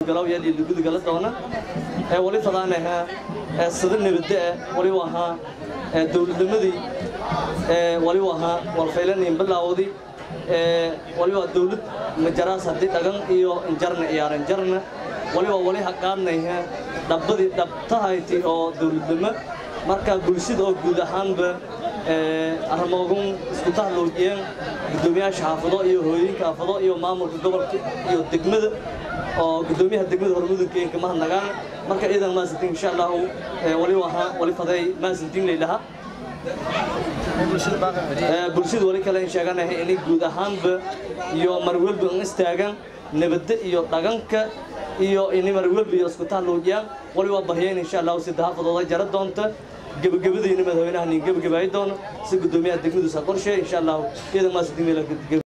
gudgalaw yaa liila gudgala doona ee wali fadaanaha ee sida nabadda ah wali ahaa ee dowladnimadii ee wali ahaa walfaylanin bilaawdi ee wali waa dowlad majaraas haddii dhagan iyo injarna ciyaaran jarna wali waa wali haqaadnayha dhabbadii dhabtahayti oo dowladnimo marka bulshada oo guud ahaanba arrimoogun isku tahloojiyeen guddoomiyaasha xaafado iyo hooyooyinka xaafado iyo maamulka gobolka iyo degmada oo guddoomiyaha degmada hormudugeenka mahadnagaan marka ciidan maasantiin insha allahu wali ahaa wali faday maasantiin laylahaa bulshada wali kale in sheeganahay inay guud ahaanba iyo marwalba in istaagaan nabadda iyo dhaganka iyo inay marwalba iyo isku tahloojiyaan wali waa bahyeen insha allahu si dahaafadooda jara doonta gebagabadiina madaxweynaha nin gebagabaay doono si guddoomiyaha degmadu sa qorshe insha allahu ciidan maasantiin